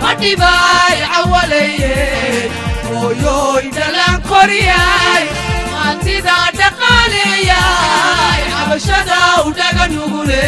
madhibay cawalaye hooyoy dhalaan koriyay maantida dhaqaaleeyay cabashada u dhaga nugule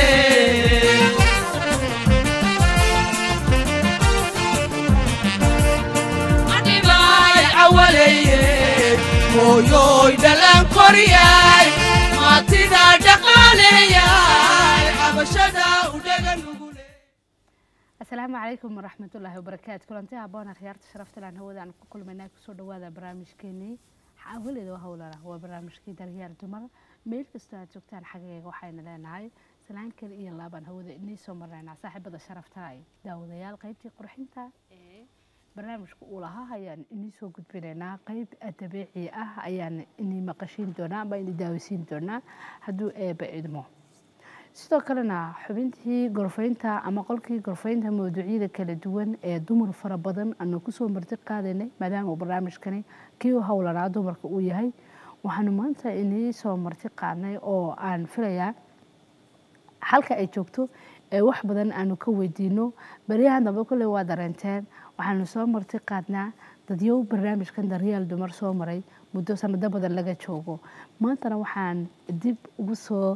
madhibay cawalaye hooyoy dhalaan koriyay maantida dhaqaaleeyay cabashada u dhaga nugule asalaamu calaykum waraxmatullaahi wabarakaatu kulanti haboona khiyaarta sharafta laan hawada aan ku kulmaynaa kusoo dhawaada barnaamijkeenii xaawaleeda howlana waa barnaamijkii daryaal dumar meel kastoo aad joogtaan xaggeega waxayna leenahay salaan kale iyo laabaan hawada inii soo marnaynaa saaxiibada sharafta ay daawadayaal qaybtii qurxinta ee barnaamijka uu lahaa ayaan inii soo gudbinaynaa qayb dabiici ah ayaan inii maqashiin doonaa ama inii daawisiin doonaa hadduu eeba idmo sidoo kalena xubintii gorfaynta ama qolkii gorfaynta mawduucyada kala duwan ee dumar fara badan aanu kusoo marti qaadanay maadaama barnaamijkani kii u howlanaa dumarka uu yahay waxaanu maanta inii soo marti qaadnay oo aan filayaa halka ay joogto ee wax badan aanu ka weydiino baryahan dambe kulley waa dareenteen waxaanu soo marti qaadnaa dadyow barnaamijkan daryaal dumar soo maray muddo sanado badan laga joogo maantana waxaan dib ugu soo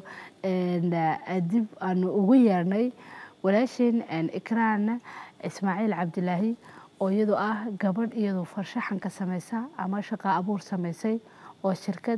dib aanu ugu yeernay walaasheen ikraan ismaaciil cabdilaahi oo iyadoo ah gabadh iyadoo farshaxanka samaysa ama shaqa abuur samaysay oo shirkad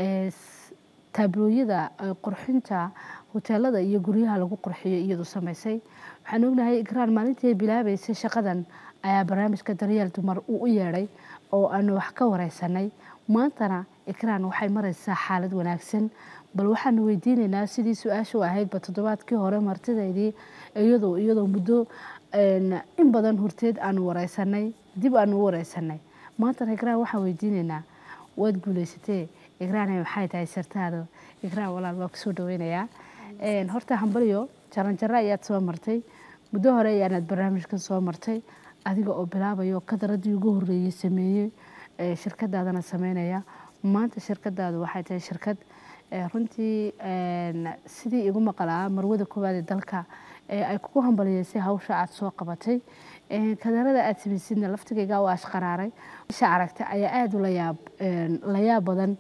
taablooyada qurxinta hoteelada iyo guryaha lagu qurxiyo iyadoo samaysay waxaan ognahay ikraan maalintii ay bilaabaysay shaqadan ayaa barnaamijka daryaal dumar uu u yeedhay oo aanu wax ka wareysanay maantana ikraan waxay maraysaa xaalad wanaagsan bal waxaanu weydiinaynaa sidii su-aashu ahaydba toddobaadkii hore martidaydii iyadoo iyadoo muddo in badan horteed aanu wareysanay dib aanu u wareysanay maantana ikraan waxaan weydiinaynaa waad guuleysatee ikraan maxay tahay sirtaada ikraan walaal waa kusoo dhaweynayaa horta hambalyo jaranjaro ayaad soo martay muddo hore ayaanaad barnaamijkan soo martay adiga oo bilaabayo kadaradii ugu horeeyey sameeyey shirkadaadana sameynaya maanta shirkadaadu waxay tahay shirkad runtii sidii igu maqalaa marwada koowaad ee dalka ay kugu hambaliyeysay hawsha aad soo qabatay kadarada aad samaysidna laftigayga waa ashqaraaray isha aragta ayaa aada u layaab layaab badan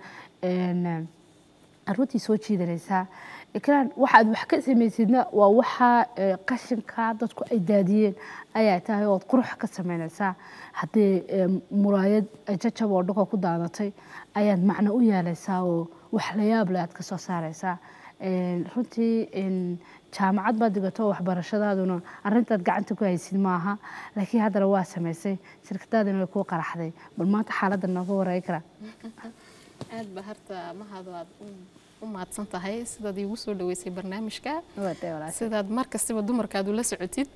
runtii soo jiidanaysaa ikraan waxaad wax ka samaysidna waa waxaa qashinka dadku ay daadiyeen ayaa tahay ood qurux ka samaynaysaa haddii muraayad jajab oo dhulka ku daadatay ayaad macno u yeelaysaa oo wax layaab leh aad ka soo saaraysaa runtii jaamacad baad digato waxbarashadaaduna arintaad gacanta ku haysid maaha laakiin haddana waa samaysay shirkadaadina way kuu qaraxday bal maanta xaaladda nooga wareegi karaa aad ba harta mahado aad u mahadsan tahay sidaad iigu soo dhaweysay barnaamijka sidaad mar kastaba dumarkaad ula socotid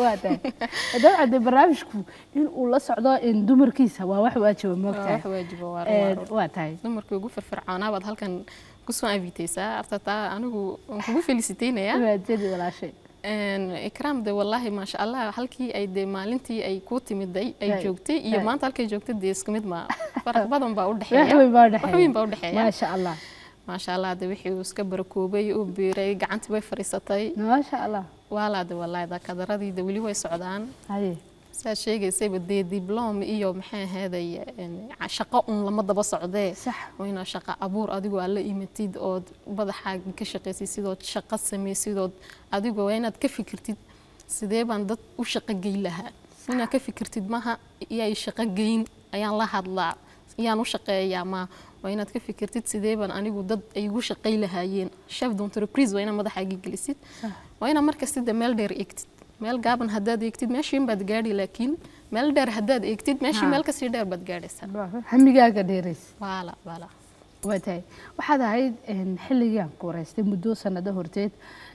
dabcan de barnaamijku in uu la socdo dumarkiisa waa wax waajiba wax waajiba waa tahay dumarkii ugu firfircoonaa baad halkan kusoo inviteysaa arta taa anigu waan kugu feliciteynayaa waajadi walaashay ikraam de wallaahi maasha allah halkii ay de maalintii ay ku timiday ay joogtay iyo maanta halkay joogtay dee isku mid ma faraq badan baa udhexeeya wax weyn baa udhexeeya maasha allah maasha allah de wixii uu iska barakoobay uu biiray gacantii bay fadhiisatay maasha allah waalaa de wallaahi da kadaradii de weli way socdaan haye saad sheegaysayba dee diblom iyo maxay ahaeday shaqo un lama daba socdee sax wayna shaqo abuur adigoo aad la imatid ood madaxaaga ka shaqaysid sidood shaqo samaysidood adigoo waa inaad ka fikirtid sidee baan dad u shaqo geyn lahaa inaad ka fikirtid maha iyay shaqo geyn ayaan la hadlaa iyaan u shaqeeyaa ma waa inaad ka fikirtid sidee baan anigu dad ay igu shaqay lahaayeen chef d'entreprise waa inaad madaxaaga gelisid waa inaad markastida meel dheer eegtid meel gaaban haddaad eegtid meeshiin baad gaadhi laakiin meel dheer haddaad eegtid meeshii meel kasii dheer baad gaadhaysaa hamigaaga dheerays waala waala waa tahay waxaad ahayd xilligaan ku wareystay muddo sanado horteed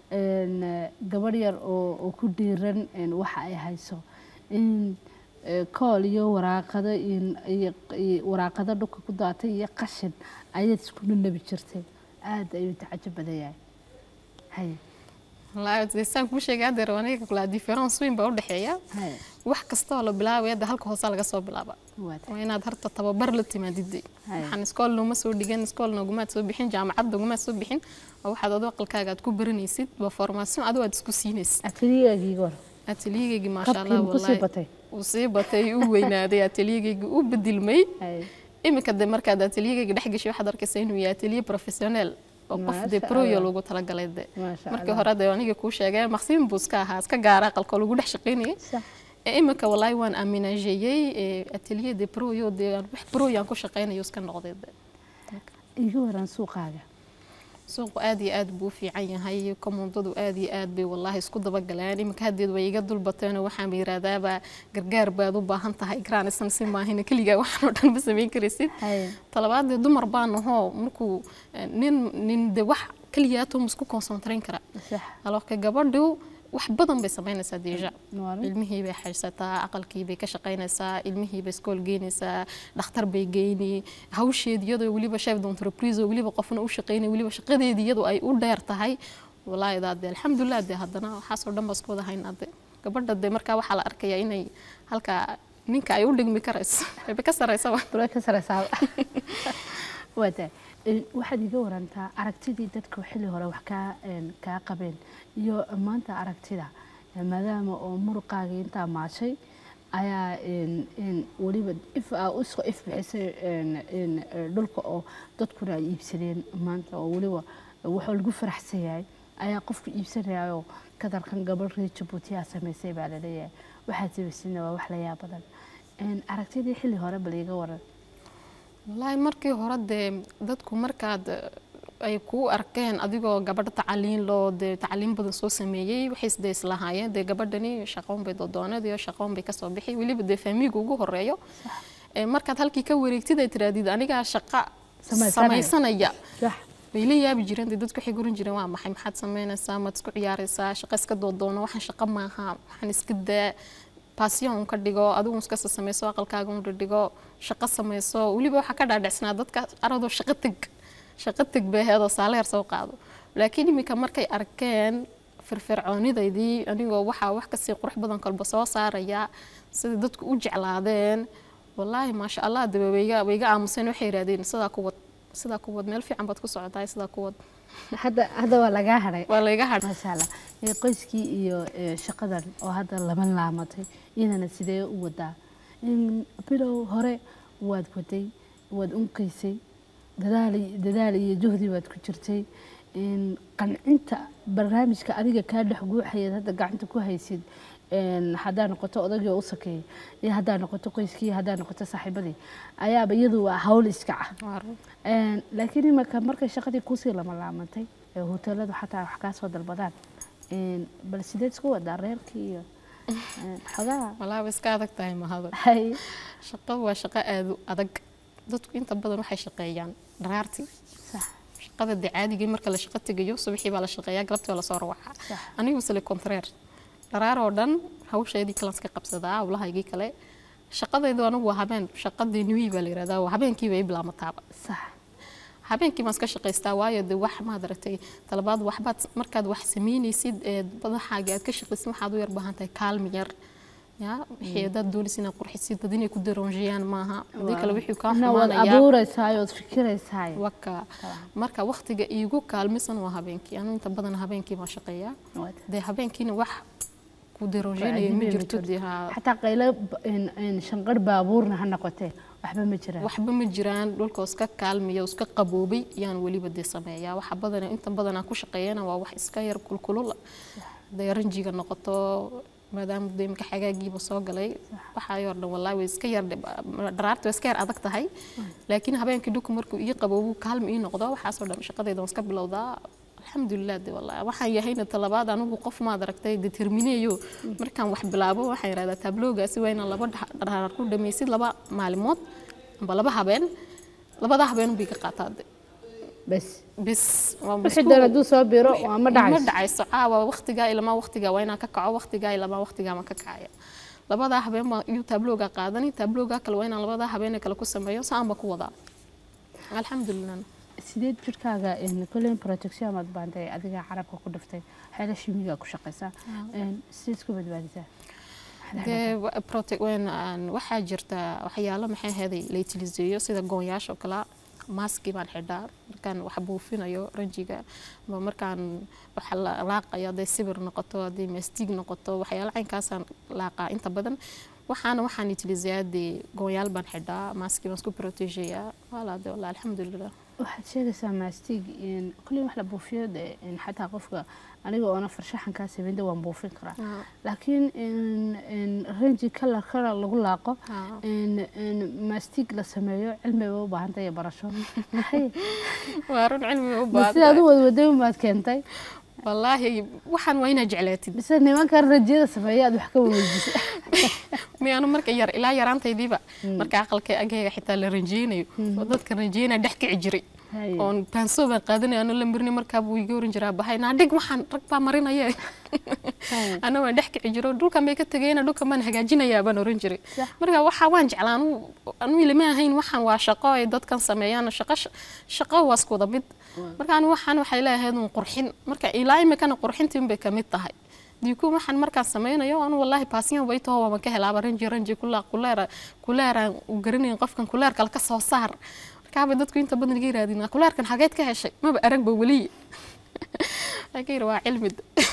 gabadh yar oo ku dhiiran waxa ay hayso in kool iyo waraaqado waraaqado dhulka ku daatay iyo qashin ayaad isku nanabi jirtay aada ayuu tacajab badan yahay haye wallaahi saan kuu sheegay haddeer aniga kulaa difference weyn baa u dhexeeya haye wax kasta oo la bilaabay hadda halka hoosaa laga soo bilaaba waa tahay waa inaad harta tababar la timaadid Hay. waxaan iskool nooma soo dhigan iskool noogumaad soo bixin jaamacad noogumaad soo bixin waa waxaad adoo aqalkaaga aad ku baranaysid waa formaation adoo aad isku siinaysid afarigaagii hor ateliyegeygi maasha qabkii allah ma kusii wallahi batay uu sii batay uu weynaaday ateliyegeygi uu bedilmay Hay. iminka de markaad ateliyegeyga dhex gashay waxaad arkaysaa inuu yahay ateliye professional oo qof de Maasha proyo Allah. loogu talagalay de Maasha markii Allah. hore de aniga kuu sheegay maqsiin buu iska ahaa iska gaara aqalka lagu dhex shaqaynayay Sax. ee iminka wallahi waan aaminajeeyey ateliye de proyo de aan wax proyaan ku shaqaynayo iska noqday de iga waran suuqaaga suuqu aad iyo aad buu u fiican yahay komondadu aad iyo aad bay wallahi isku dabagaleen iminka haddeed way iga dulbateen oo waxaan yiraahdaaba gargaar baad u baahan tahay graanisan si maahina keligaa waxaan oo dhan ma samayn karaysid Hay. talabaadee dumar baan ahoo markuu eh, nin nin de wax keliyaatoo ma isku konsentrayn kara sax alooka gabadhu wax badan bay samaynaysaa deja Waarin. ilmihii bay haysataa aqalkii bay ka shaqaynaysaa ilmihii bay iskool geynaysaa dhakhtar bay geyni hawsheedi iyadoo weliba chef d'entreprise oo weliba qofna u shaqaynay weliba shaqadeedii iyadoo ay u dheer tahay wallaahi daade alxamdulilah de haddana waxaasoo dhan baa isku wada hayn ade gabadha de markaa waxaa la arkayaa inay halkaa ninka ay u dhigmi karayso ayba ka saraysaba dula ka sareysaa waa tahay Een, waxaad iga warantaa aragtidii dadku xilli hore wax kaa een, kaa qabeen iyo maanta aragtida Een, maadaama oo muruqaagii intaa maashay ayaa een, een, weliba if aa usoo if bixisay een, een, ee, dhulka oo dadkuna ay iibsadeen maanta oo weliba waxaa lagu faraxsan yahay ayaa qofku iibsanayao kadarkan gabadh reer jabuuti aa samaysay baa laleeyahay waxaad samaysayna waa wax la yaab badan Een, aragtidii xilli hore bal iga waran wallaahi markii hore dee dadku markaad eh, ay kuu arkeen adigoo gabadha tacaliin loo dee tacaliin badan soo sameeyey waxay isdee islahaayeen dee gabadhani shaqoon bay dodooneed iyo shaqoon bay kasoo bixi weliba dee faamiiga ugu horeeyo Eh, markaad halkii ka wareegtid ay tirahdid anigaa shaqa Samaysanaya. samaysanaya sax way la yaabi jireen dee dadku waxay guran jireen waa maxay maxaad samaynaysaa maad isku ciyaaraysaa shaqa iska doodoono waxaan shaqa maaha waxaan iska daa baasiyon un ka dhigo adigu iska samayso aqalkaaga un dhidhigo shaqo samayso weliba waxaa ka dhaadhicsanaa dadka aradoo shaqo teg shaqo teg bay ahayd oo saaleer soo qaado laakiin iminka markay arkeen firfircoonidaydii anigoo waxaa wax kasii qurux badan kolba soo saaraya sida dadku u jeclaadeen wallaahi maasha allah daba wayga wayga aamuseen waxay yidhahdeen sidaa ku wad sidaa ku wad meel fiican baad ku socotahay sidaa ku wad hadda hadda waa lagaa hadhay waa layga hadh maasha allah Ee, qoyskii iyo ee, shaqadan oo hadda lama laamatay iyadana sidee u wadaa In bilow hore waad waday waad unkaysay dadaal iyo- dadaal iyo juhdi baad ku jirtay In qancinta barnaamijka adiga kaa dhex guuxayaad hadda gacanta ku haysid een, haddaa noqoto odagii oo u sakeeyay iyo haddaa noqoto qoyskii iyo haddaa noqoto saaxiibadii ayaaba iyadu waa hawl iska ah Een, laakiin imaka markay shaqadii kusii lama laamantay ee hoteeladu xataa wax kaa soo dalbadaan een, bal sideed isku wadaa reerkii iyo een, xogaa walaa way iska adag tahay mahado hay shaqadu waa shaqo aad u adag dadku inta badan waxay shaqeeyaan dharaartii sax shaqada dee caadigii marka la shaqo tegayo subaxii baa la shaqeeyaa galabtii waa lasoo rawaxaa Sax. anigu sile contraire dharaar oo dhan hawsheedii kalan iska qabsadaa hawlahaygii kale shaqadaydu anigu waa habeen shaqadii niwi baa la yihahdaa waa habeenkii bay bilaamataaba sax habeenkii baan iska shaqaystaa waayo de wax maad aragtay talabaad waxbaad markaad wax samaynaysid ee badaxaaga aad ka shaqaysid waxaad u yar baahan tahay kaalmi yar ya wixii hadaad doonaysid inaad qurxisid dad inay ku daroonjiyaan maaha hadii kale wixii kaa na waad xumaanaya abuuraysaay ood fikiraysaay waka marka waqtiga iigu kaalmisan waa habeenkii anu inta badan habeenkii baan shaqeeyaa Waad. dee habeenkiina wax ku daroonjinaya ma jirto dee haa xataa qaylo b- een- een shanqar baabuurna ha noqotee waxba ma jiraan waxba ma jiraan dhulkoo iska kaalmiya oo iska qaboobay yaan weliba dee sameeyaa waxa badan inta badan aan ku shaqeeyana waa wax iska yar kulkulul hadday ranjiga noqoto maadaama dee imika xagaagiiba soo galay waxaayoo dhan wallaahi way iska yar dharaarta way iska yar adag tahay laakiin habeenkii dhulku markuu ii qaboobu kaalmi ii noqdo waxaasoo dhan shaqadayda waan iska bilowdaa alxamdulilah de wallahi waxaan yahayna talabaad anigu qof maad aragtay determineeyo markaan wax bilaabo waxaan yidhahdaa tabloogaasi waa inaan laba dhax- dharaar ku dhamaysid laba maalimood amba laba habeen labada habeen bay ka qaataa de bas bis waa wixii isku- doon hadduu soo biro waa ma ma dhacayso dhacayso caawa waqtigaa ilamaa waqtigaa waa inaan ka kaco waqtigaa ilamaa waqtigaa maan ka kacaya labadaa habeen baan iyo tablooga qaadani tablooga kale waa inaan labadaa habeen kale ku sameeyo saan baan ku wadaa alxamdulilah sideed jirkaaga een, kolleyn protection aad baantay adiga carabka ku dhiftay xeela shimiga ku shaqaysaa Een, sideed isku badbaadisaa dee wa- prote- wen- aan- waxaa jirta waxyaalo maxay ahaday la utiliseeyo sida goonyaasha oo kale maaskii baan xidhaa markaan wax buufinayo ranjiga ama markaan wax la- laaqayo hadday sibir noqoto hadday mastiig noqoto waxyaala caynkaasaan laaqaa inta badan waxaana waxaan itilizayaadee gooyaal baan xidhaa maaskii baan isku protegeyaa walaade wallah alxamdulilah waxaad sheegaysaa maastig kulli wax la buufiyo dee in xataa qofka aniga oona farshaxankaa sameynda waan buufin karaa laakiin in- in ranji kalarkana lagu laaqo Haa. in- in maastig la sameeyo cilmi bay u baahan tahay iyo barasho Hay, waa run cilmi u ma sidaad u baahan wadwaday umaad keentay wallaahi waxaan waa inaa jeclaatid mise nimankan ranjiyada sameeya aad wax ka weydiisay miyaanu marka yar ilaa yaraantaydiiba marka aqalka agayga xitaa la ranjeynayo oo dadka ranjeynaya dhex kici jiray Hay. oon baansoo baan qaadanaya ano la marni markaa buu iga oran jiraa bahay naa dhig waxaan rag baa marinaya Hay. ana waan dhex kici jiro dhulkan bay ka tegayna dhulkan baan hagaajinayaa baan oran jiray Sax. marka waxa waan jeclaa anu anu ilama ahayn waxaan waa shaqo ay dadkan sameeyaan shaqo shaqo waa isku wada mid marka anu waxaan waxay leeyahayd un qurxin marka ilaa imikana qurxintiin bay kamid tahay diku waxaan markaan sameynayo anu wallahi paasiyan way taho waan ka helaaba ranji ranji kula kuleera kuleeraan u garanayn qofkan kuleer kale ka soo saar markaaba dadku inta badan iga yirahdeen kuleerkan xageed ka heshay maba aragba weli laakiin waa cilmi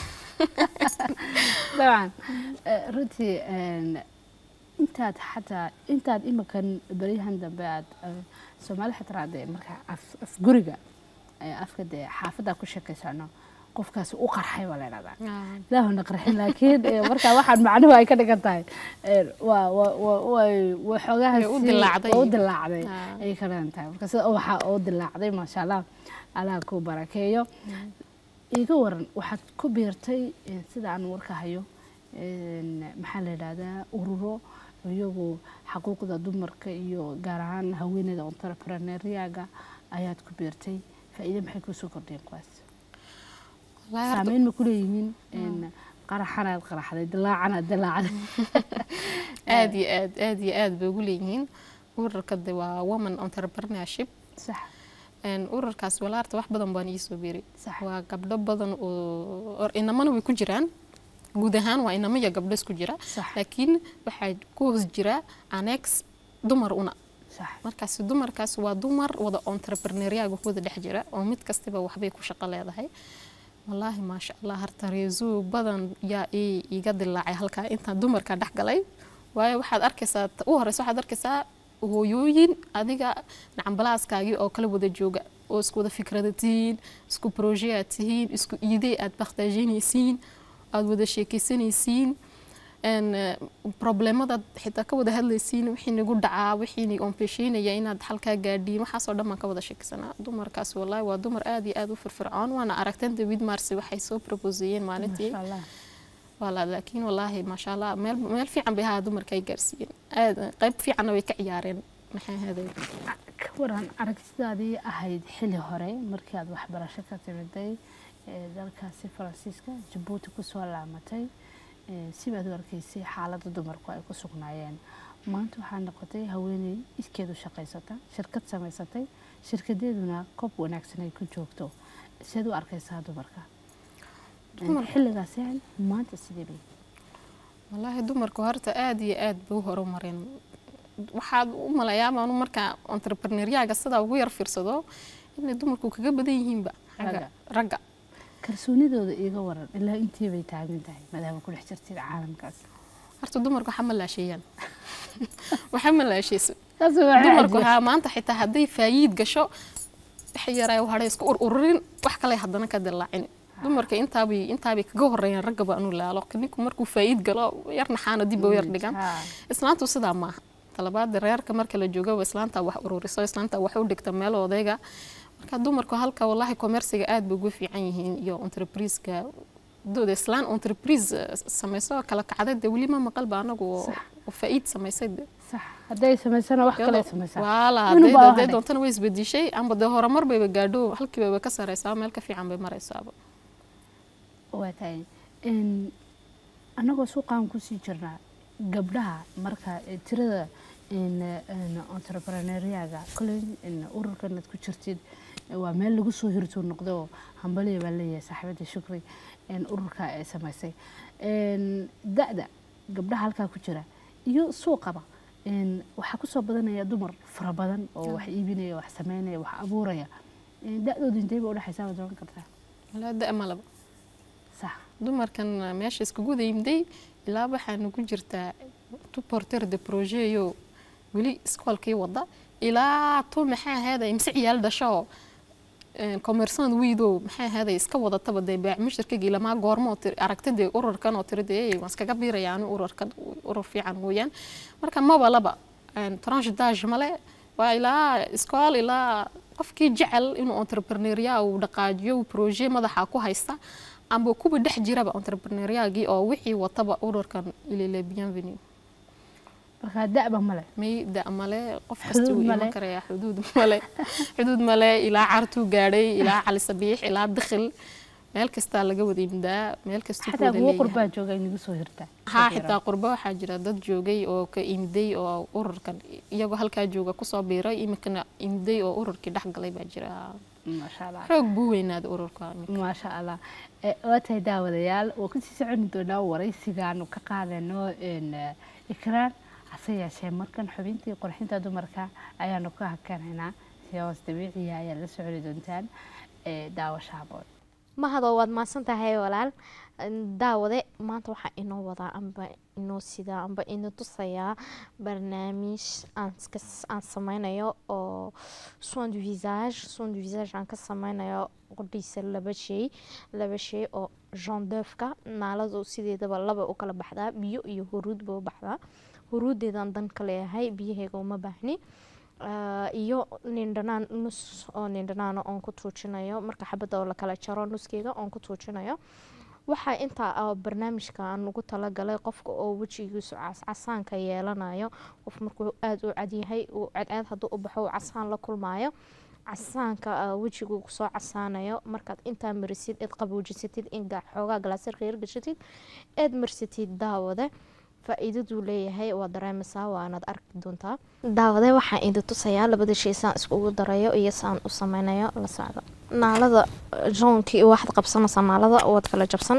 dabcan eh, runtii een, intaad xataa intaad imakan beryahan dambe aad eh, soomaali xataa dee marka af af guriga eh, afka dee xaafaddaa ku sheekaysano qofkaasi u qarxay baa la idhahdaa ilaahuna qarxin laakiin eh, marka waxaan macnuhu ay ka dhigan tahay eh, waa waa waa way- way xoogaha Way u sii- dilaacday. way u dilaacday Ah. ayay ka dhigan tahay marka sida ubaxa oo dilaacday maasha allah allah ku barakeeyo iga waran waxaad ku biirtay eh, sida aan warka hayo een, maxaa la yidhahdaa ururo iyagu xaquuqda dumarka iyo gaar ahaan haweeneyda entrepreneuriaga ayaad ku biirtay faa'iido maxay kusoo kordhiyeen kuwaas saameyn ma kuleeyihiin een, qaraxanaad qaraxday dilaacanaad dilaacday aad iyo aad aad iyo aad bay ugu leeyihiin ururka de waa woman entrepreneurship sax Een, ururkaas walaarta wax badan baan iisoo biiray Sax. waa gabdho badan oo or inamana way ku jiraan guud ahaan waa inamo iyo gabdho isku jira Sax. laakiin waxaa ku hoos jira annex dumar una sax markaas dumarkaas waa dumar wada entrepreneuriaga ku wada dhex jira oo mid kastaba waxbay ku shaqo leedahay wallaahi maasha allah harta reesuu badan yaa ii iga dilaacay halkaa intaan dumarka dhex galay waayo waxaad arkaysaa ta u horeysa waxaad arkaysaa hooyooyin adiga nacambalaaskaagii oo kala wada jooga oo isku wada fikrada tihiin isku proje aad tihiin isku iidey aad bakhtaajinaysiin aad wada sheekeysanaysiin een problemadaad xitaa ka wada hadlaysiin wixii nagu dhacaa wixii ni ompesheynaya inaad halkaa gaadhiin waxaasoo dhan baan ka wada sheekaysanaa dumarkaas wallaahi waa dumar aad iyo aad u firfircoon waana aragteen david marsi waxay soo proposeeyeen maalintii maasha allah wala laakiin wallaahi maasha allah meel meel fiican bay ahaa dumarka ay gaarsiiyeen aad qayb fiicanna way ka ciyaareen maxay ahaday ka waran aragtidaadii ahayd xili hore markii aad waxbarasho ka timiday ee dalkaasi faransiiska jabuuti kusoo laamatay ee sibaad u arkaysay xaaladda dumarku ay ku sugnaayeen maanta waxaa noqotay haweeney iskeedu shaqaysata shirkad samaysatay shirkadeeduna koob wanaagsan ay ku joogto siaad u arkaysaa dumarka Dumarka- xilligaas maanta sidee bay wallaahi dumarku horta aad iyo aad bay u horumareen waxaad u malayaa maanu markaa entrepreneuriaga sidaa ugu yar fiirsado inay dumarku kaga badan yihiinba xagga Ragga. ragga kalsoonidooda iiga waran ilaa intee bay taagan tahay maadaama ku dhex jirtid caalamkaas horta dumarku waxa ma laasheeyaan waxa ma laasheyso taas waa dumarku cajiib. haa maanta xitaa hadday faayiid gasho wax yaray hadhay isku ururin wax kale haddana ka dilaacin dumarka intaabay intaabay kaga horeeyaan ragga baa anu laalo ninku markuu faayiid galo yar naxaana dib u yar dhigan Haa. islaantu sidaa maaha talabaada reerka marka la joogaba islaanta wax ururiso islaanta wax u dhigta meel odayga marka dumarku halka wallahi commerciga aad bay ugu fiican yihiin iyo entrepriseka dooda islaan entreprise eh, samayso kala kacday dee weli ma maqalba anagu oo Sax. oo faa'iid samaysay dee sax hadday samaysana wax kale samaysaa waala Inuu hadday baa hadday hadhay. doontana way isbedishay amba dee horumar bayba gaadho halkiiba way ka sareysaa meel ka fiican bay maraysaaba waa tahay Een, annagoo suuqaan kusii jirnaa gabdhaha marka eh, tirada een, een, entrepreneuriaga koley een, ururkan aad ku jirtid eh, waa meel lagu soo hirtuu noqdo oo hambaliya baa leeyahay saaxiibada shukri een, ururka ay samaysay Een, da-da gabdhaha halkaa ku jira iyo suuqaba Een, waxaa kusoo badanaya dumar fara badan oo wax iibinaya wax sameynaya wax abuuraya Een, da-dooda intee ba udhexaysaa waad oran kartaa walaa da malaba sax dumarkan meesha iskugu yimday ilaa waxaana ku jirtaa tu porter de projetyo weli iskoolkii wada ilaa tu maxaa ahaaday mise ciyaal dhasho commerçant wiidow maxaa ahaaday iska wadataba dee baac mushtarkagii lamaa goormo aragta dee ururkan oo tiri dee waan iskaga biiraya anu ururkan urur fiican mooyaan marka maba laba tranche dage male waa ilaa iskool ilaa qofkii jecel inuu entrepreneuria uu dhaqaajiyo uu projet madaxa ku haysta amba kuwa dhex jiraba entrepreneuriagii oo wixii wataba ururkan ilile bienvenue markaa da-ba male may da male qof kasta Xuduud wuu male. iman karaya xuduud male xuduud male ilaa cartuu gaadhay ilaa cali sabiix ilaa dakhil meel kastaa laga wada imdaa meel kastuu ku xataa wada kuwo leeyahay qurbaa jooga inagu soo hirtaa haa xitaa qurbo waxaa jira dad joogay oo ka imday oo ururkan iyagoo halkaa jooga kusoo biiray iminkana imday oo ururkii dhex galay baa jira maasha allah xoog buu weynaaday ururka iminka. maasha allah Eh, waa tahay daawadayaal waa kusii soconi doonaa waraysigaanu ka qaadano een, eh, ikraan hase yeeshee markan xubintii qurxinta dumarka ayaanu ka hakanaynaa si hoos dabiiciya ayaad la soconi doontaan eh, daawasha haboon mahadoo waad mahadsan tahay walaal daawade maanta waxaa inoo wadaa amba inoo sidaa amba ina tusayaa barnaamij aan iska- aan sameynayo oo soin du visage soin du visage aan ka sameynayo qodhiisa laba shay laba shay oo gendeufka naaladu sideedaba laba u kala baxdaa biyo iyo huruud ba u baxdaa huruudeedaan dan ka leeyahay biyaheega uma baahni Ah, iyo nindhanaan nus oo nindhanaana oon ku tuujinayo marka xabadda oo lakala jaro nuskeega oon ku tuujinayo waxaa intaa ah barnaamijka aan ugu talagalay qofka oo wejigiisu cas- casaanka yeelanayo qof markuu aada u cadyahay uu cadceed hadduu u baxo uu casaan la kulmaayo casaanka ah, wejigu kusoo casaanayo markaad intaa marisid eed qaboojisatid in ga- xoogaa galaasirka yar gashatid eed marsatid daawade faa-iidaduu leeyahay waa dareemaysaa waanaad arki doontaa daawade waxaan idin tusayaa labada shay saan iskugu darayo iyo saan u sameynayo la socdo naalada joonkii waxaad qabsanaysaa naalada waad kala jabsan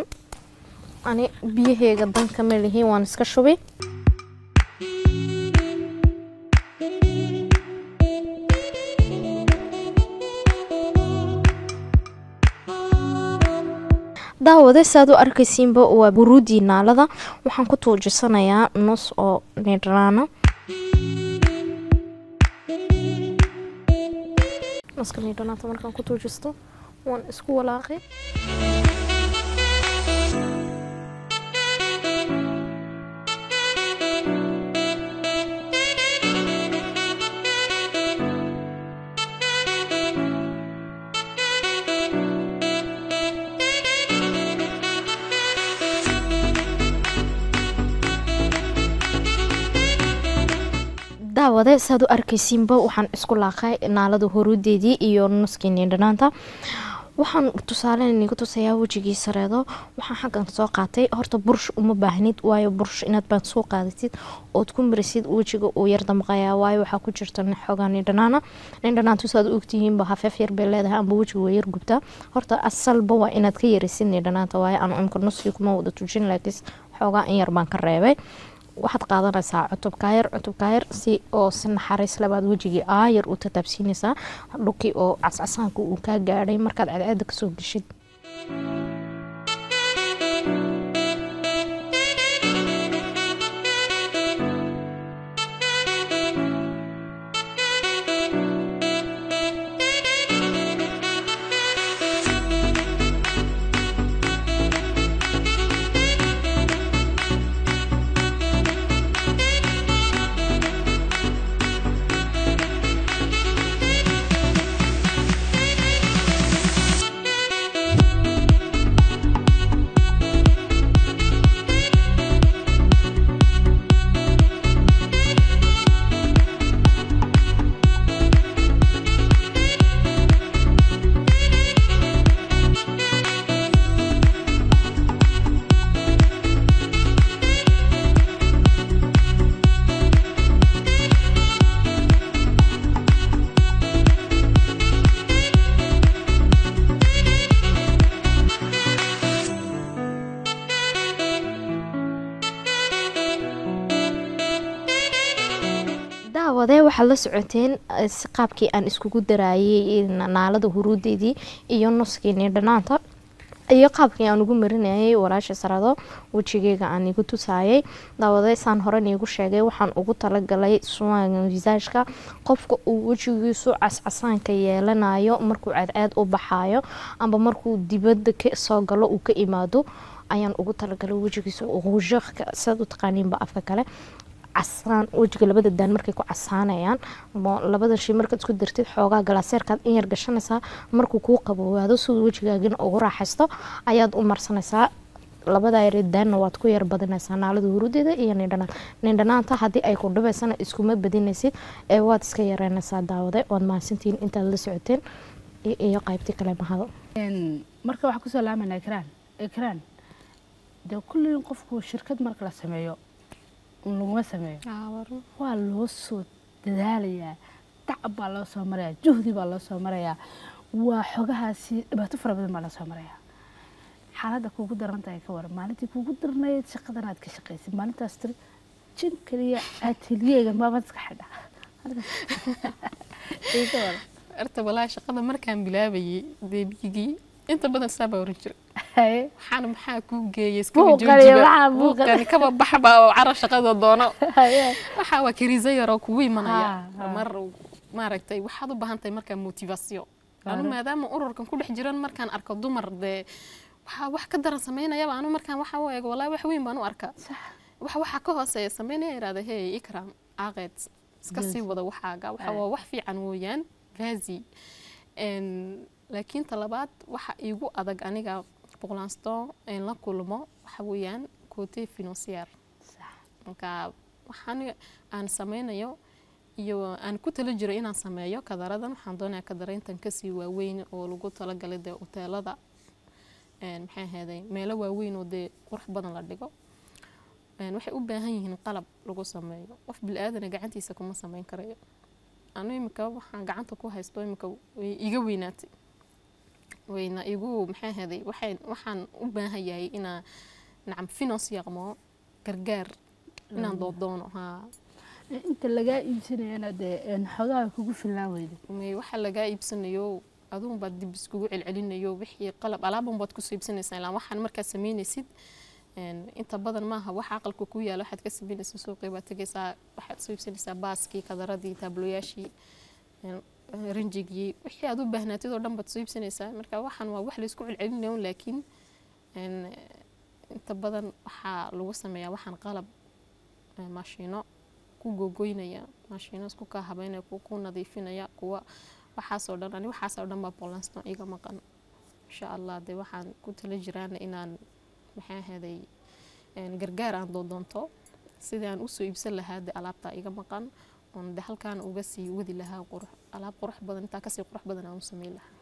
ani biyaheega danka ma lihiin waan iska shubi daawade saad u arkaysiinba waa buruudii naalada waxaan ku tuujisanayaa nus oo nidhanaana nuska nidhanaanta markaan ku tuujisto waan isku walaaqay daawade saad u arkaysiinba waxaan isku laaqay naalada horuudeedii iyo nuskii nindhanaanta waxaan tusaale niga tusayaa wejigii sareedo waxaan xaggan soo qaatay horta bursh uma baahnid waayo bursh inaad baan soo qaadatid ood ku marisid wejiga uu yar damqayaa waayo waxaa ku jirta xoogaa nindhanaana nindhanaantu saad u ogtihiinba hafeef yar bay leedahay amba wejiga waa yar gubtaa horta asalba waa inaad ka yarisid nindhanaanta waayo aan imka nuskii kuma wada tujin laakiin xoogaa in yar baan ka reebay waxaad qaadanaysaa cutubkaayar cutubkaayar si oo si naxariis labaad wejigii aayar u tataabsiinaysaa dhulkii oo cascasaanka uu kaa gaadhay markaad cadceeda kasoo geshid daawadee waxaad la socoteen eh, si qaabkii aan iskugu daraayay naalada huruudeedii iyo nuskiinii dhanaanta iyo qaabkii aan ugu marinayay walaasha sarado wejigeyga aan igu tusaayay daawadee saan horen iigu sheegay waxaan ugu talagalay suwaaga wisaajka qofka uu wejigiisu cascasaanka yeelanayo markuu cadceed u baxaayo amba markuu dibadda ka soo galo uu ka imaado ayaan ugu talagalay wejigiisa ruushka sidaad u taqaaniinba afka kale casaan wejiga labada daan markay ku casaanayaan mo- labada shay markaad isku dartid xoogaa galaaseerkaad in yar gashanaysaa markuu kuu qaboowaado siduu wejigaagina ugu raaxaysto ayaad u marsanaysaa labada yare daanna waad ku yar badinaysaa naalada hurudeeda iyo nindhanaan nindhanaanta haddii ay ku dhibaysana iskuma badinaysid ee waad iska yareynaysaa daawade waad mahadsantihiin intaad la socoteen i- iyo qaybtii kale mahado Een, marka waxaa kusoo laamanaa ekraan ekraan dee kulliin qofku shirkad marka la sameeyo un laguma sameeyo waa loo soo dadaalayaa tacab baa loo soo marayaa juhdi baa loo soo marayaa waa xogahaasi dhibaato fara badan baa loo soo marayaa xaaladda kuugu daran tahay ka waran maalintii kuugu darnayd shaqadan aad ka shaqaysid maalintaas tiri jin kaliya atelyeega maamad iska xidha Ii ka waran. horta walaa shaqada markaan bilaabayay deebigii inta badan saa baa oran jiray Haye. waxaana maxaa kuu geeyay iskaba Buuqan iyo joojiba waxaa buuqan. buuqani kaba baxba oo cara shaqada doono Haye. waxaa waa kariisa yaroo kugu imanaya Ha, ha. mar maaragtay waxaad u baahan tahay markaa motivation anu Waayo. maadaama ururkan ku dhex jiran markaan arko dumar dee waxaa wax ka daran samaynayaba anu markaan waxa u eego walaa wax weyn baan u arkaa Sax. waxa waxaa ka hooseeya sameynaya irahda hey ikram aaqeed iska sii wada waxaaga waxa waa wax fiican weeyaan vazi Een, laakiin talabaad waxa iigu adag aniga boqolaansto in la kulmo waxa weeyaan cote financier Sax. marka waxaan aan sameynayo iyo aan ku tala jiro inaan sameeyo kadaradan waxaan doonayaa kadarayntan kasii waaweyn oo lagu talagalay dee hoteelada een, maxay ahaday meelo waaweyn oo dee qurux badan la dhigo Een, waxay u baahan yihiin qalab lagu sameeyo qof bilaaadana gacantiisa kuma sameyn karayo anu imika waxaan gacanta ku haysto imika way iga weynaatay wayna igu maxay ahaday waxay waxaan u baahan yahay inaan nacam finance yaqmo gargaar inaan doodoono haa inta lagaa iibsanayana dee een, xogaha kugu filnaan weyda may waxa lagaa iibsanayo aduun baad dib iskugu celcelinayo wixii qalab alaaban baad kusoo iibsanaysaa ilaa waxaan markaa sameynaysid een, inta badan maaha waxa aqalka ku yaala waxaad ka sameynaysaa suuqii baad tegaysaa waxaad soo iibsanaysaa baaskii kadaradii taabloyaashii een, rinjigii wixii aad u baahnaatid oo dhan baad soo iibsanaysaa marka waxaan waa wax laysku celcelinayo laakiin een, inta badan waxaa lagu sameeyaa waxaan qalab een, maashiino ku gogoynaya maashiino isku kaa habeynaya kuwa ku nadiifinaya kuwa waxaasoo dhan ani waxaasoo dhan baa boolanston iga maqan insha allah dee waxaan ku tala jiraan inaan maxay ahaday een, gargaar aan doodoonto sidii aan usoo iibsan lahaa dee alaabtaa iga maqan oon de halkaan uga sii wadi lahaa qurux alaab qurux badan intaa kasii qurux badan aan u sameyn lahaa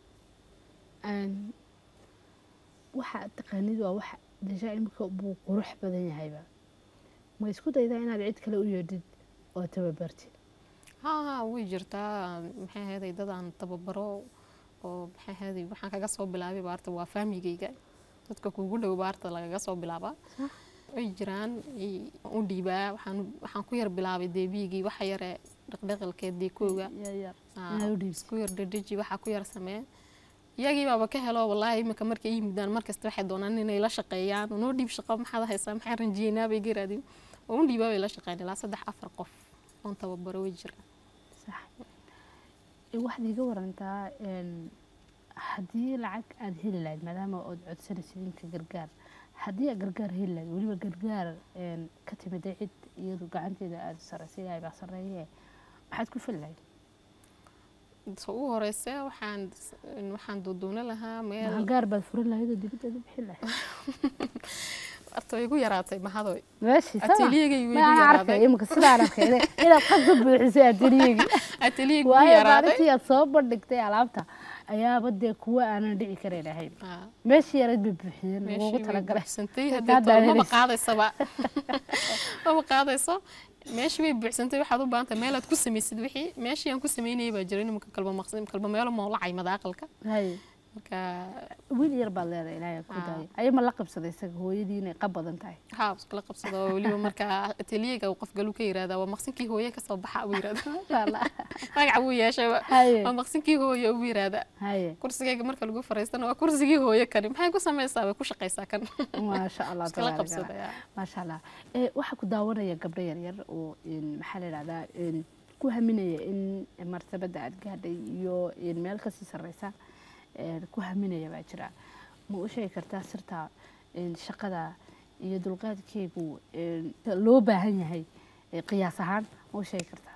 Een, waxa aad taqaanid waa wax deja imika buu qurux badan yahayba ma isku daydaa inaad cid kale u yeedhid oo tababartid haa way jirtaa maxay ahaday dad aan tababaro oo maxay ahaday waxaan kaga soo bilaabay baarta waa faamigayga dadka kugu dhow baarta lagaga soo bilaabaa way jiraan i- waan u dhiibaa waxaan waxaan ku yar bilaabay deebiyigii waxa yare dhaqdhaqalkeed deekooga yar yar Aa, inaad u dhiibsid isku yar dhedheji waxaa ku yar samee iyagii baaba ka helo wallaahi imika markay ii yimidaan markasta waxay doonaan inay la shaqeeyaan noo dhiib shaqo maxaad haysaa maxaan ranjiyeynaa bay garaadin oo u dhiibaa bay la shaqeyn ilaa saddex afar qof oon tababaro way jiraan sax Ee, waxaad iga warantaa een, haddii lacag aad heli lahayd maadaama ood codsanaysid inka gargaar haddii aad gargaar heli lahayd weliba gargaar een, ka timid cid iyadu gacanteeda aada sarraysay ilaahay baa sarreeye maxaad ku fili lahayd so u horeyse waxaan waxaan doodoona lahaa meel gargaar baad furin lahayd oo dibadda aad u bixin lahayd horta way igu yaraatay mahadoy meeshii sama ateliyegay way ma igu aan arkay yaraaday imika sidaan arkay ina- inaad qad ka buuxisay ateliyegi ateliyegay igu waayo yaraaday maalintii aad soo bandhigtay alaabta ayaaba dee kuwa aanan dhici karayn ahayn Aa, meeshii yarayd bay buuxiyeen meeshii lagugu way talagalay buuxsantay Kaa haddee to- daadanaysa. maba qaadaysaba maba qaadayso meeshii way buuxsantay waxaad u baahan tahay meelaad ku samaysid wixii meeshii aan ku sameynayay baa jira nimanka kalba maqsin kalba meelo moolacay madaaqalka hay marka wiil yar baad leedahay ilaahay ku Ah. daaya ayama la qabsaday isaga hooyadii inay qab badan tahay haa iskala qabsado oo weliba marka ateliyeega uu qof galu ka yiraahdaa waa maqsinkii hooye kasoo baxa uu yiraahdaa Masha Allah. magaca wuu yeeshay haye waa maqsinkii hooye uu yiraahdaa haye kursigayga marka lagu fariistana waa kursigii hooye kani maxay ku samaysaa way ku shaqaysaa kan maasha allah iskala tabaaraka Allah. qabsadaya maasha allah ee waxaa ku daawanaya gabdho yaryar oo in maxaa la yidhahdaa in ku haminaya in martabada aad gaadhay iyo in meel kasii sarreysa een, ku haminaya baa jira ma u sheegi kartaa sirta in shaqada iyo dulqaadkeegu een, loo baahan yahay ee qiyaas ahaan ma u sheegi kartaa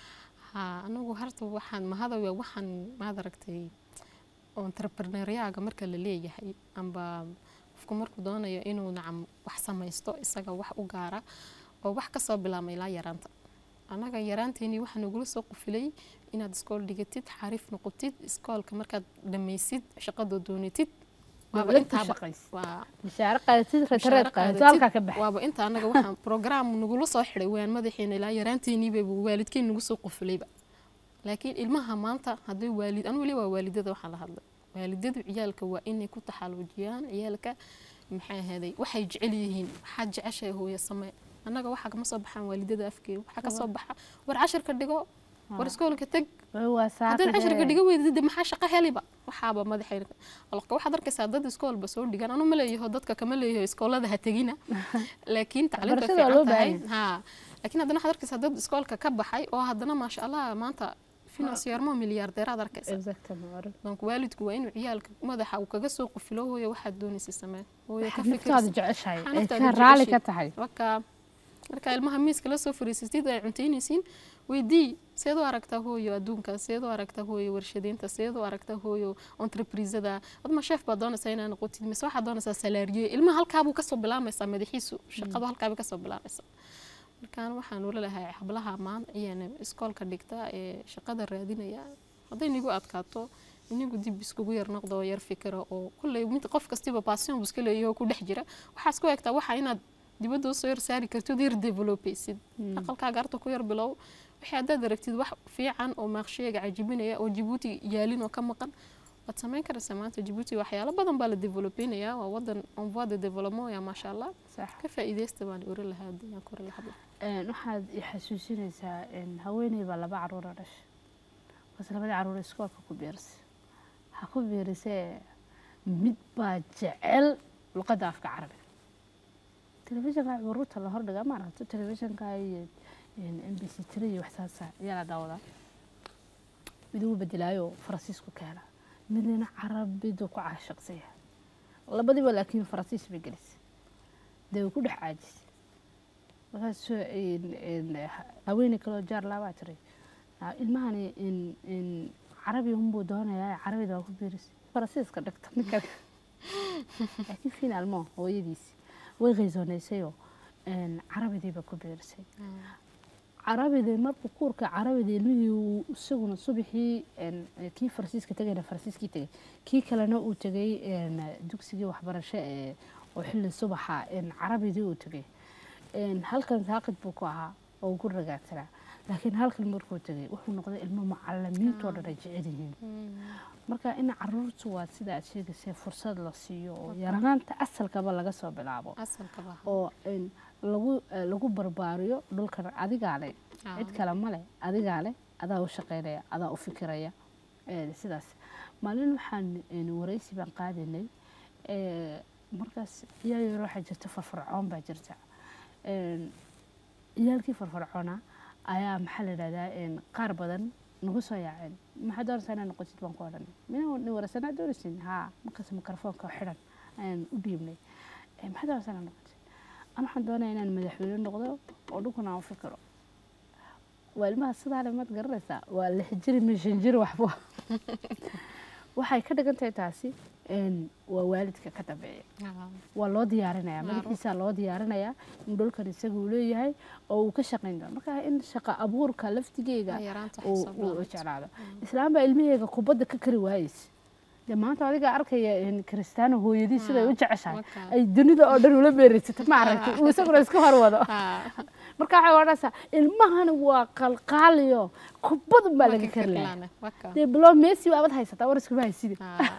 haa anagu harta waxaan mahadaya waxaan maad aragtay entrepreneuriaga marka la leeyahay amba qofku markuu doonayo inuu nacam wax samaysto isaga wax u gaara oo wax kasoo bilaabmay ilaa yaraanta annaga yaraanteenii waxaa nagula soo qufilay inaad iskool dhigatid xariif noqotid iskoolka markaad dhamaysid shaqadoo doonatid waaba Dowlad ku intaaba shaqaysa. waa mishaare qaadatid mushaar ratareed qaadato qaadatid. halkaa ka baxay waaba inta anaga waxaan program nagula soo xidhay waan madaxiina ilaa yaraanteeniiba waalidkeen nagu soo qufulayba laakiin ilmaha maanta haddii waalid anu weli waa waalidada waxaan la hadlay waalidadu ciyaalka waa inay ku taxaluujiyaan ciyaalka maxay ahaday waxay jecel yihiin waxaad jeceshahay hooyo samee annaga waxaa kama soo baxaan waalidada afkeeda waxaa kasoo baxa war cashirka dhigo war iskoolka teg waa haddaad cashirka saaqide dhiga weydid de maxaa shaqo heliba waxaaba madaxayna alka waxaad arkaysaa dad iskoolba soo dhigan anu ma leeyaho dadka kama leeyaho iskoolada ha tegina laakiin tacliinta Waxbarashada waa loo fiican tahay baahan ha laakiin haddana waxaad arkaysaa dad iskoolka ka baxay oo haddana maasha allah maanta finansiyarmo milyaardeeraad arkaysa exactement donc waalidku waa inuu ciyaalka madaxa uu kaga soo qufilo hooyo waxaad doonaysa samee hooyo ka naftaada fikirsi jeceshahay Waxaa ay naftaada ka raali jeceshay. ka tahay marka marka ilmaha miiska la soo fariisatid ay cuntaynaysiin weydii seed u aragtaa hooyo adduunka seed u aragtaa hooyo warshadeynta seed u aragtaa hooyo entreprisada adma sheef baa doonaysaa inaa noqotid mise waxaad doonaysaa salaariye ilmaha halkaabuu kasoo bilaamaysaa madaxiisu shaqadu halkaabay kasoo bilaamaysaa markaan waxaan ula lahay hablaha maan iyana iskoolka dhigta ee shaqada raadinaya hadday nigu adkaato inigu dib iskugu yar noqdo oo yar fikira oo kulley mid qof kastiba passion buu iska leeyahay oo ku dhex jira waxaas ku egtaa waxa inaad dibadda usoo yar saari kartid yar developaysid aqalkaaga arta ku yar bilow wixii haddaad aragtid wax fiican oo maaqsheega cajibinaya oo jabuuti yaalin oo ka maqan waad samayn karaysaa maanta jabuuti waxyaalo badan baa la developeynayaa waa wadan on voie de développement ya maasha allah sax ka faa'iidaysta baan ori lahaa haddii aan kori lahaa Een, waxaad i xasuusinaysaa een, haweeney baa laba caruura dhashay bas labadii caruur iskoolka ku biirisay ha ku biirisee mid baa jecel luqadda afka carabiga telefishinka curuurta la hordhiga ma aragto telefishinka iyo m b c tiri iyo waxsaasa ayaa la daawadaa mid uu bedelaayo faransiisku ka hela midna carabidu ku caashiqsaya labadiiba laakiin faransiis bay gelisay dee way ku dhex caajisay markaas haweeney kaloo jaar laabaa tiray "Ah, ilmahani in- in carabi unbuu doonayaa carabida waa ku biirisay faransiiska dhigta ninkan laakiin finaalmo hooyadiisi way qaysoonaysayoo carabidiiba ku biirisay carabidii markuu kuurka carabida ilmihii uu isaguna subaxii een, kii faransiiska tegayna faransiiskii tegay kii kalena uu tegay een, dugsigii waxbarasho ee oo xilli subaxa een, carabidii uu tegay een, halkan saaqid buu ku ahaa oo uu ku ragaagsanaa laakiin halkan markuu tegay wuxuu noqday ilmo macalimiintoo dhan ay jecel yihiin marka in caruurtu waa sida aad sheegaysay fursad la siiyo oo yaranaanta asalkaba laga soo bilaabo asalkaba oo een, lagu eh, lagu barbaariyo dhulkan adigaa leh Ah. cid kale ma leh adigaa leh adaa u shaqaynaya adaa u fikiraya Eh, sidaas maalin waxaan een, waraysi baan qaadaynay Eh, markaas iyaal yar waxaa jirta farfarcoon baa jirta Een, ciyaalkii farfarcoona ayaa maxaa la yidhahdaa een, qaar badan nagu soo yaaceen maxaa doonaysaa inaad noqotid baan ku odhanay mina ni warasanaa doonaysin haa markaas mikrofoonka xidhan ayaan u dhiibnay "Eh, maxaa doonaysaa inaad noqotid an waxaan doonaya inaan madaxweyne noqdo oo dhulkan aan u fikiro waa ilmaha sidaa le maad garanaysaa waa lix jiri ma shan jiri waxba waxay ka dhigan tahay taasi een, waa waalidka ka dambeeya waa loo diyaarinaya Claro. madaxiisa loo diyaarinaya in dhulkan isaga uu leeyahay oo uu ka shaqayn doono marka in shaqa abuurka laftigeega yaraanta uu xisaab uu la'aanta. jeclaado islaan baa ilmaheega kubadda ka kari waayeysa dee maanta adiga arkaya in kristaano hooyadii siday u jeceshahay marka. ay dunida oo dhan ula beeraysata ma aragtay uu isaguna iska horwado Ah, marka waxay odhanaysaa ilmahani waa qalqaaliyo kubadun baa laga kari lahaa Kirlaane, waka. dee bilo messi waabad haysataa war iskuma haysidi Ah,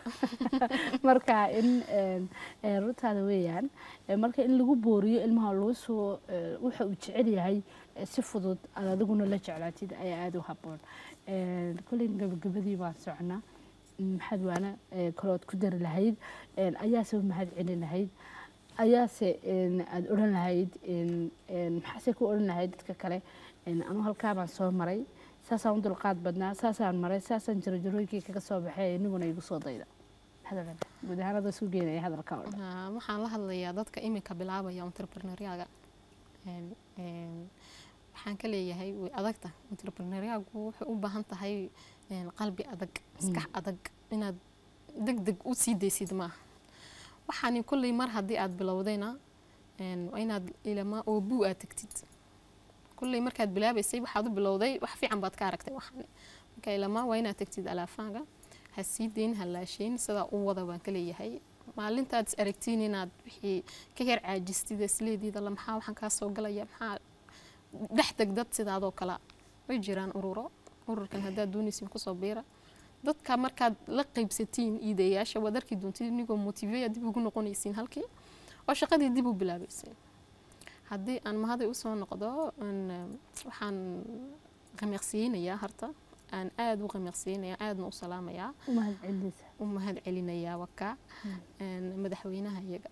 marka in een, een, runtaada weeyaan ee, marka in lagu booriyo ilmaha lagu soo ee, waxa uu jecel yahay ee, si fudud aad adiguna la jeclaatid ayaa aada u haboon Een, kolley gabagabadii baan socnaa Mm, maxaad waana ee, kalood ku dari lahayd een, ayaase u mahad celin lahayd ayaase een, aad odhan lahayd een, een, maxaase ku odhan lahayd dadka kale een, anu halkaa baan soo maray saasaan u dulqaad badnaa saasaan maray saasaan jarajarooyinkii kaga soo baxay iniguna igu soo dayda hadalkan guud ahaan adoo isku geenaya hadalka oo dhan ah, waxaan la hadlayaa dadka iminka bilaabaya entrepreneuriaga Een, een, waxaan ka leeyahay way adagta entrepreneuriagu waxay u baahan tahay een, qalbi adag maskax adag inaad deg deg u sii daysid maaha waxaani kolley mar haddii aad bilowdayna een, waa inaad ilama oo buu aad tagtid kolley markaad bilaabaysay waxaad u bilowday wax fiican baad ka aragtay waxaani marka ilama waa inaad tagtid alaafaaga ha sii dayn ha laashayn sidaa u wada baan ka leeyahay maalintaad is aragtiin inaad wixii ka yar caajistid isleediida la maxaa waxaan kaa soo galaya maxaa dhex deg dad sidaadoo kale way jiraan ururo ururkan haddaad doonaysin kusoo biira dadka markaad la qaybsatiin iidayaasha waad arki doontid inigoo motiveya dib ugu noqonaysiin halkii oo shaqadii dib u bilaabaysiin haddii aan mahaday usoo noqdo een, waxaan qamiqsiyeynayaa harta aan aada u qamiqsiyeynayaa aadna u salaamayaa u mahad celinaysa u mahad celinayaa waka een, madaxweynaha iyaga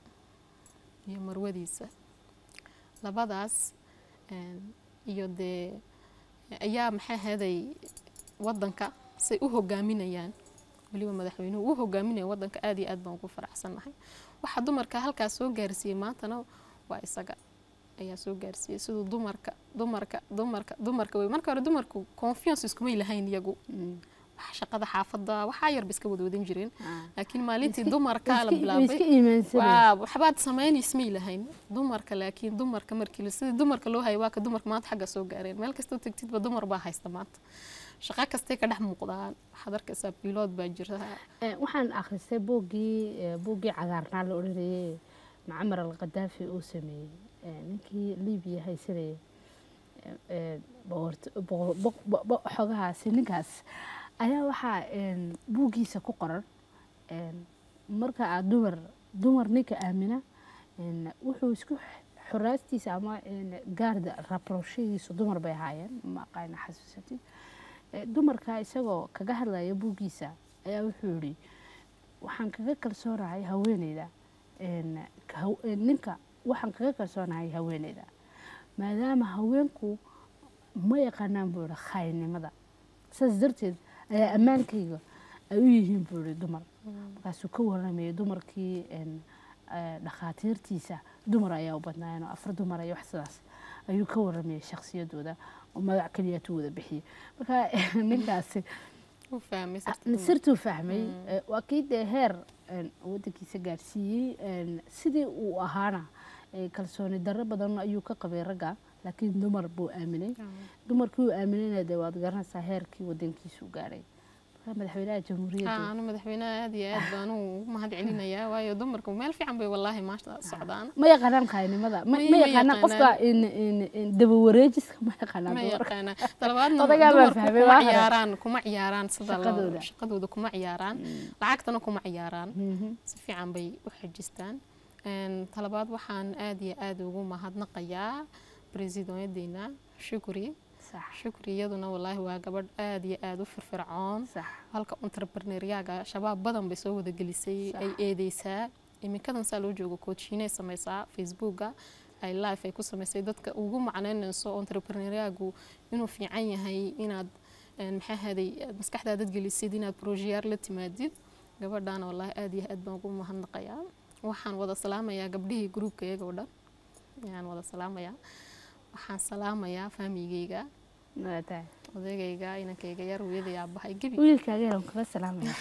iyo marwadiisa labadaas een, iyo dee ayaa maxaa haday wadanka say u hogaaminayaan weliba madaxweynuhu u hogaaminaya wadanka aad iyo aad baan ugu faraxsannahay waxa dumarka halkaas soo gaarsiiyey maantana waa isaga ayaa soo gaarsiiyey siduu dumarka dumarka dumarka dumarka wey marka hore dumarku confiance iskumay lahayn iyagu wax shaqada xaafadda waxaa yarba iska wadwadan jireen laakiin maalintii dumarka la way bilaabay iska iimaansanaysa waa waxbaad samaynayismay lahayn dumarka laakiin dumarka markii la- sidii dumarka loo hayo waa ka dumarka maanta xagga soo gaareen meel kastoo tegtidba dumar baa haysta maanta shaqo kastay ka dhex muuqdaan waxaad arkaysaa bilood baa jira Eh, waxaan akhristay buuggii eh, buuggii cagaarnaa la odhanayay macmar al qadaafi uu sameeyey Eh, ninkii libiya haysanayay eh, eh, boqort- boqor- boq- bo- bo- xogahaasi ninkaas ayaa waxaa een, buuggiisa ku qoran een, marka aad dumar dumar ninka aamina een, wuxuu isku x- xoraastiisa ama een, gaarda rabrooshadiisu dumar bay ahaayeen ma aqaana xasuusatid Eh, dumarka isagoo kaga hadlaya buuggiisa ayaa wuxuu yidhi waxaan kaga kalsoonahay haweeneyda een, ka- haw- eh, ninka waxaan kaga kalsoonahay haweeneyda maadaama haweenku ma yaqaanaan buu yihi khaynimada saas darteed ayaa ammaankayga ay u yihiin buu yihi dumar markaasuu ka waramayay dumarkii een, eh, dhakhaatiirtiisa dumar ayaa u badnaayeen oo afar dumar iyo wax sidaas ayuu ka waramayay shakhsiyadooda oo magac keliyaatu wada bixiyey marka ninkaasi u fahmay sirtuu fahmay eh, waa kii dee heer een, wadankiisa gaarsiiyey een, sidii uu ahaana eh, kalsooni darro badan ayuu ka qabay ragga laakiin dumar buu aaminay dumarkii uu aaminayna dee waad garanaysaa heerkii wadankiisu gaadhay marka madaxweynaha jamhuuriyadda anu madaxweynaha aad iyo aad baan u mahad celinayaa waayo dumarku meel fiican bay wallaahi maasha socdaan ma yaqaanaan khaynimada ma Ma- ma ma yaqaanaan qofka in- in- in dabawareejiska ma yaqaanaan ma dumarka yaqaana talabaadna Odagaa baa dumarku fahmay, kuma waa hore. ciyaaraan kuma ciyaaraan sida loo- Shaqadooda. shaqadooda kuma ciyaaraan lacagtana kuma ciyaaraan Mhm. si fiican bay u xajistaan Een, talabaad waxaan aad iyo aad ugu mahadnaqayaa bresidenyadeena shukri sax shukri iyaduna wallaahi waa gabadh aad iyo aad u firfircoon sax halka entrepreneuriaga shabaab badan bay soo wada gelisay ay eedeysaa iminkadan saa loo joogo coachinay sameysaa facebooka ay life ay ku samaysay dadka ugu macneynayso entrepreneuriagu inuu fiican yahay inaad een, maxaa haday aad maskaxdaadad gelisid inaad projeyaar la timaadid gabadhaana wallaahi aad iyo aad baan ugu mahadnaqayaa waxaan wada salaamayaa gabdhihii gruubka iyaga oo dhan ayaan wada salaamayaa waxaan salaamayaa faamigeyga waa tahay odaygayga inankayga yar hooyaday aabahay gebi wiilkaaga yaran kula salaamaya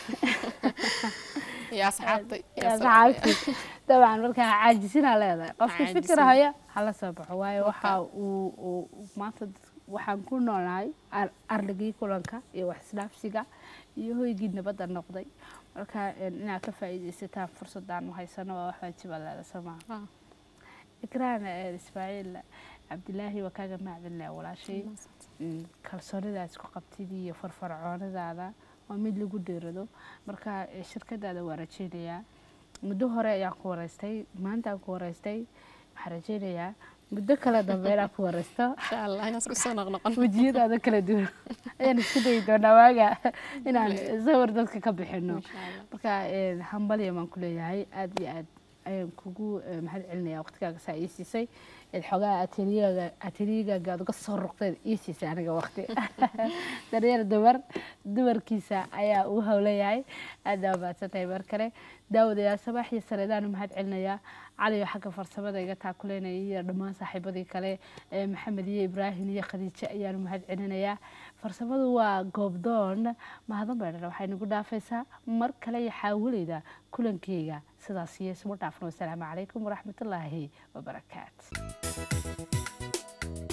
iyo asxaabta iyo asxaabtii dabcan markaa caajisinaa leedahay qofka Caajisin. fikir haya hala soo baxo waayo waxa uu uu- uu maanta dad- waxaan ku noolnahay ar- ardhigii kulanka iyo wax isdhaafsiga iyo hoygii nabadda noqday marka een, inaad ka faa'iidaysataan fursadaan u haysano waa wax waajiba leeda soo maaha Ah. ikraan eh, ismaaciil cabdilaahi waa kaaga macdinleh walaashay Mm, kalsoonida aad isku qabtid iyo farfarcoonadaada waa mid lagu dheerado marka eh, shirkadaada waa rajeynayaa muddo hore ayaan ku wareystay maanta aan ku wareystay waxaan rajeynayaa muddo kale dambe inaan ku wareysto insha allah inaan isku soo noqnoqon wejiyadaada kala duwan ayaan isku dayi doonaa waaga inaan sawir dadka ka bixino insha allah marka eh, hambalya baan ku leeyahay aad iyo aad ayaan kugu eh, mahad celinaya waqtigaaga saa ii siisay eed xogaa ateliyaga ateliyagaaga aad uga soo ruqdeed ii siisay aniga waqti daryeel dumar dumarkiisa ayaa uu howlayahay aad aa mahadsan tahay mar kale daawadayaal sabaax iyo sareedaanu mahad celinayaa cali oo xagga farsamada iga taakuleynaya iyo dhammaan saaxiibadii kale ee maxamed iyo ibraahim iyo khadiijo ayaanu mahad celinayaa farsamadu waa goobdoon mahadan beedhana waxay nagu dhaafaysaa mar kale iyo xaawileyda kulankeyga sidaas iyo isuma dhaafno wasalaamu calaykum waraxmatullaahi wabarakaatu